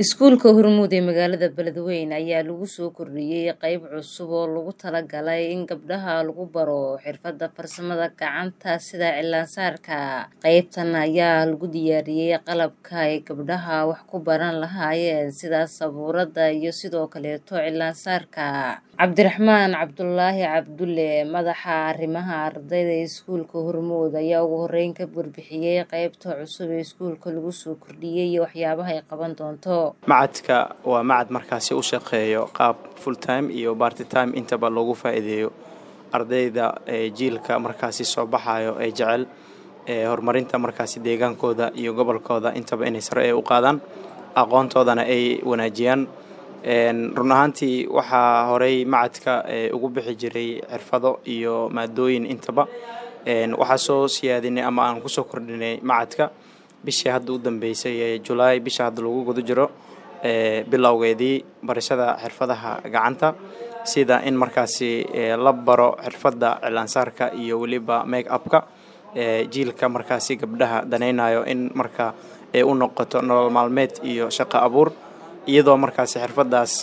Iskuulka Hormuud ee magaalada Beledweyne ayaa lagu soo kordhiyay qayb cusub oo loogu talagalay in gabdhaha lagu baro xirfadaha farsamada gacanta sida cilaan-saarka. Qaybtan ayaa lagu diyaariyay qalabka ay gabdhaha wax ku baran lahaayeen sida sabuurada iyo sidoo kaleeto cilaan-saarka. Cabdiraxmaan Cabdulaahi Cabdulle madaxa arrimaha ardayda ee iskuulka Hormuud ayaa ugu horeyn ka warbixiyay qaybta cusub ee iskuulka lagu soo kordhiyay iyo waxyaabaha ay qaban doonto. macadka waa macad markaasi u shaqeeyo qaab full time iyo party time intaba loogu faa'iideeyo ardayda ee jiilka markaasi soo baxayo ee jecel ee horumarinta markaasi deegaankooda iyo gobolkooda intaba inay sare ee u qaadaan aqoontoodana ay wanaajiyaan run ahaantii waxaa horey macadka ugu bixi jiray xirfado iyo maadooyin intaba waxaa soo siyaadinay ama aan kusoo kordhinay macadka bishii hadda u dambeysay ee julaay bisha hadda lagu guda jiro bilowgeedii barashada xirfadaha gacanta sida in markaasi la baro xirfadda cilaansaarka iyo weliba make upka jiilka markaasi gabdhaha danaynayo in marka ay u noqoto nolol maalmeed iyo shaqo abuur iyadoo markaasi xirfadaas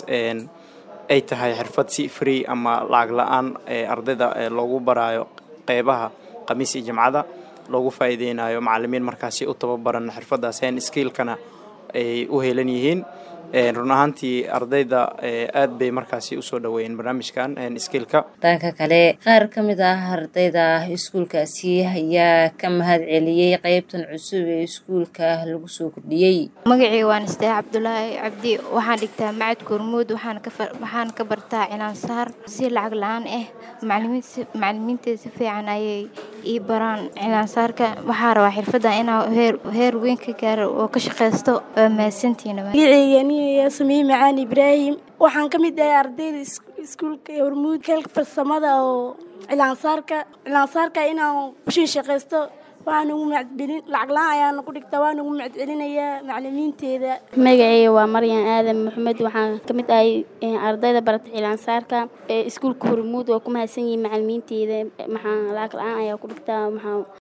ay tahay xirfad si free ama lacag la-aan ardayda loogu baraayo qeybaha khamiis iyo jimcada loogu faa'iideynayo macalimiin markaasi u tababaran xirfadaas hen skiilkana ay u helan yihiin run ahaantii ardayda aad bay markaasi usoo dhaweeyeen barnaamijkan skiilka dhanka kale qaar ka mid ah ardayda iskuulkaasi ayaa ka mahad celiyey qaybtan cusub ee iskuulka lagu soo kordhiyey magacii waan istaa cabdulaahi cabdi waxaan dhigtaa macadka hormuud waxaan ka bartaa cilaansaar si lacag la-aan ah macalimiinta si fiican ayay ii baraan cilaansaarka waxaa rabaa xirfadda inaa heer weyn ka gaaro oo ka shaqaysto waa mahadsantiina magaceyga samiye macaan ibraahim waxaan ka mid ahay ardayda iskuulka hormuud keelka farsamada oo cilaansaarka cilaansaarka inaan kushin shaqaysto waxaan ugu macadcelin lacag la-aan ayaana ku dhigtaa waan ugu macadcelinayaa macalimiinteeda magaceyga waa maryan aadan maxamed waxaan ka mid ahay ardayda barata cilaansaarka ee iskuulka hormuud waa ku mahadsan yihiin macalimiinteeda maxaa lacag la-aan ayaa ku dhigtaa maxaa